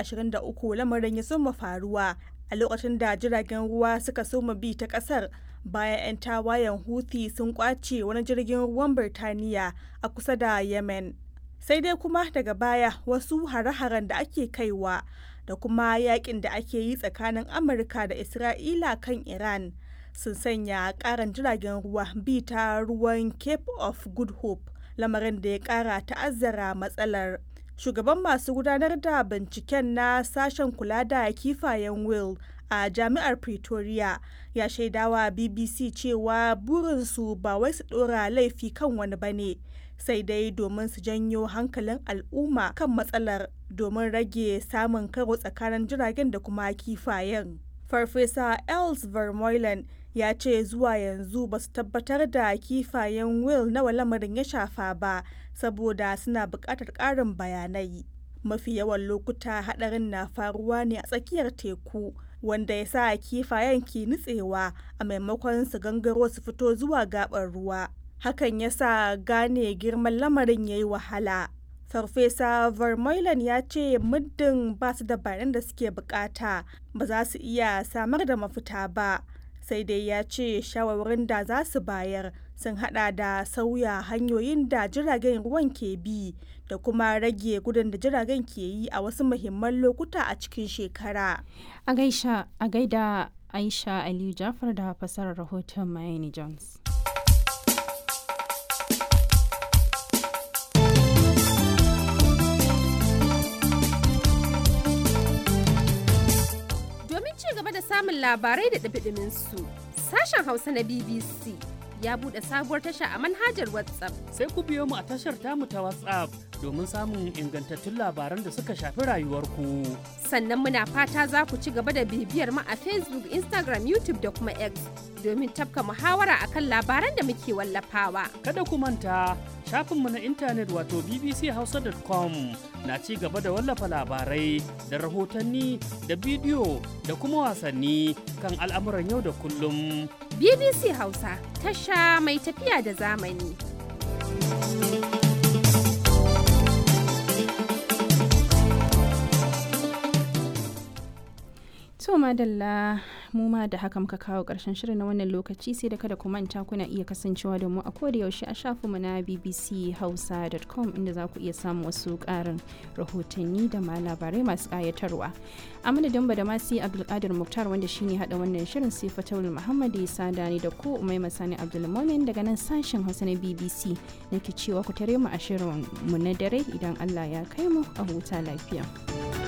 2023 lamarin ya soma faruwa a lokacin da jiragen ruwa suka soma bi ta kasar bayan 'yan tawayen Houthi sun kwace wani jirgin ruwan Birtaniya a kusa da Yemen. Sai dai kuma daga baya wasu hare-haren da ake kaiwa da kuma yakin da ake yi tsakanin Amurka da Isra'ila kan Iran sun sanya karan jiragen ruwa bi ta ruwan Cape of Good Hope lamarin da ya kara ta'azzara matsalar. Shugaban masu gudanar da binciken na sashen kula da kifayen Will a jami'ar Pretoria ya shaidawa BBC cewa burinsu ba wai su ɗora laifi kan wani bane sai dai domin su janyo hankalin al'umma kan matsalar domin rage samun karo tsakanin jiragen da kuma kifayen. Farfesa Els Vermeulen ya ce zuwa yanzu ba su tabbatar da kifayen Will nawa lamarin ya shafa ba saboda suna buƙatar ƙarin bayanai. Mafi yawan lokuta haɗarin na faruwa ne a tsakiyar teku wanda ya sa kifayen ke nutsewa a maimakon su gangaro su fito zuwa gaɓar ruwa. Hakan ya sa gane girman lamarin ya yi wahala. Farfesa Vermeulen ya ce muddin ba su da bayanan da suke bukata ba za su iya samar da mafita ba. Sai dai ya ce shawarwarin da za su bayar sun hada da sauya hanyoyin da jiragen ruwan ke bi da kuma rage gudun da jiragen ke yi a wasu muhimman lokuta a cikin shekara. A gaisha a gaida Aisha Aliyu Jafar da fasarar rahoton Mayani Jones. Domin ci gaba da samun labarai da ɗabiɗimin su, sashen Hausa na BBC ya buɗe sabuwar tasha a manhajar WhatsApp. Sai ku biyo mu a tashar tamu ta WhatsApp domin samun ingantattun labaran da suka shafi rayuwarku. Sannan muna fata za ku ci gaba da bibiyar mu a Facebook, Instagram, YouTube da kuma X domin tafka muhawara akan labaran da muke wallafawa. Kada ku manta shafinmu na intanet wato bbchausa.com na ci gaba da wallafa labarai da rahotanni da bidiyo da kuma wasanni kan al'amuran yau da kullum. BBC Hausa tasha mai tafiya da zamani. To madalla mu ma da haka muka kawo ƙarshen shirin na wannan lokaci sai da kada ku manta kuna iya kasancewa da mu a koda yaushe a shafinmu na bbchausa.com inda za ku iya samun wasu ƙarin rahotanni da ma labarai masu ƙayatarwa. A madadin ba da masu Abdulkadir Muktar wanda shine haɗa wannan shirin sai Fatawul Muhammad ya sada ni da ku Umai Masani Abdulmumin daga nan sashen Hausa na BBC nake cewa ku tare mu a shirin mu na dare idan Allah ya kai mu a huta lafiya.